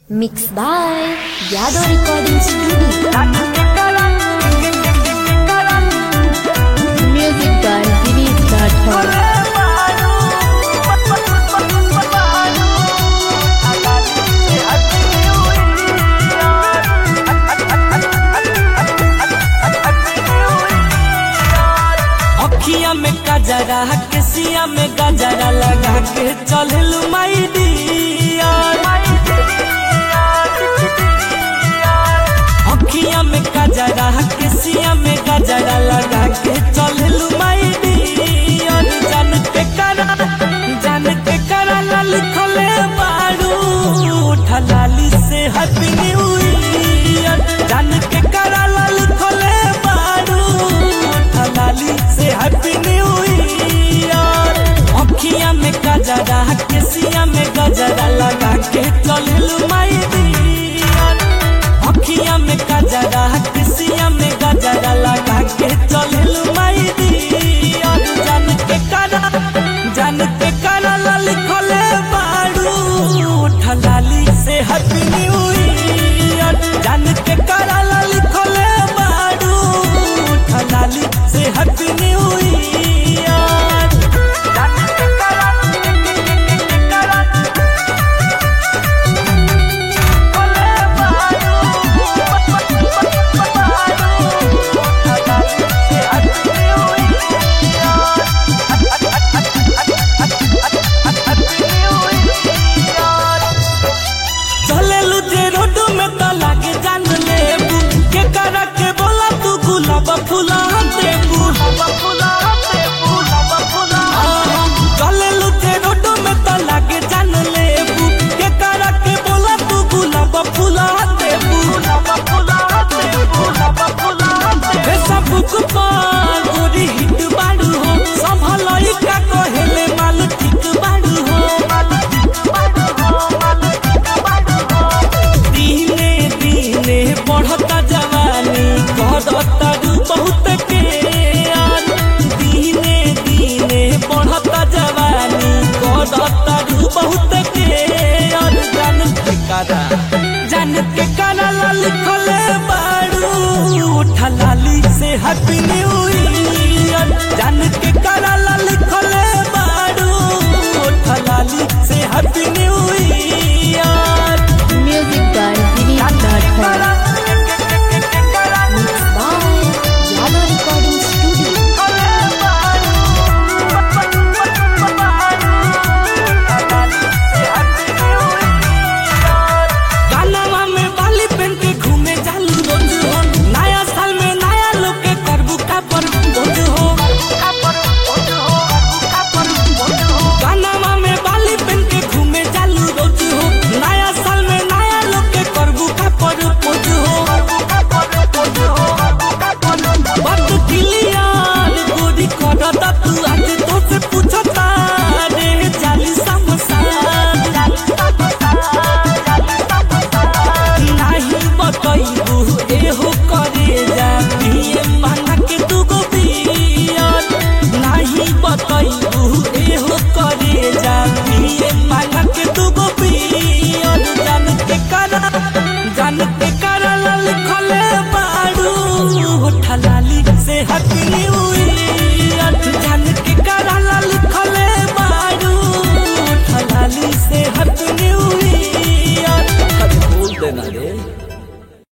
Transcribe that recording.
Mixed by Yadav Recording Studio. Music by Girish Rathod. अखिया में गजरा केसिया में गजरा लगा के चलल माई डियर अखिया में गजरा केसिया में गजरा लगा के चलल माई डियर जान के करा जान के करा ला लिखले बारू ठलाली से हैप्पी न्यू ईयर जान के करा ला लिखले बारू ठलाली से हैप्पी न्यू ईयर अखिया में गजरा केसिया में गजरा लगा के चलल माई डियर अखिया में गजरा किसिया में गजरा लगा के चलल माई डियर जान के करा जान के करा ला लिखले बारू ठलाली से हैप्पी न्यू ईयर जान के करा ला लिखले बारू ठलाली से हैप्पी न्यू ईयर जान के करा चलेलू जे रोड में तो लागे जान लेबू के करा के बोला तू गुलाब फूला देबू आहा, चलेलू जे रोड में तो लागे जान लेबू के करा के बोला तू गुलाब फूला देबू फेसबुक पर गोरी हिट बाड़ू हो संभलई का कहेले माल ठीक बाड़ू हो दिने दिने बढ़ता जवानी करता रू बहुत के यार दिने दिने बढ़ता जवानी करता रू बहुत के यार जान के करा जान के करा ला लिखले बाड़ू ठलाली से हैप्पी न्यू ईयर जान के करा ला लिखले बाड़ू ठलाली से happy new year Music by Girish Rathod. Mixed by Yadav Recording Studio. कानवा में बाली पहन के घूमे जालू रोज हो नया साल में नया लोग के करबू का पर भोज हो कानवा में बाली पहन के घूमे जालू रोज हो नया साल में नया लोग के करबू का पर भोज हो बात क्लियर गोरी करता तू आज तो से पूछता रे जाली समसान नाही बतैबू एहो करे जा पिए मांगा के दुगो पियर नाही बतैबू एहो करे जा पिए मांगा के दुगो पियर जान के करा जान के करा ला लिखले बाड़ू ठलाली से हैप्पी न्यू ईयर जान के करा ला लिखले बाड़ू ठलाली से हैप्पी न्यू ईयर बोल देना रे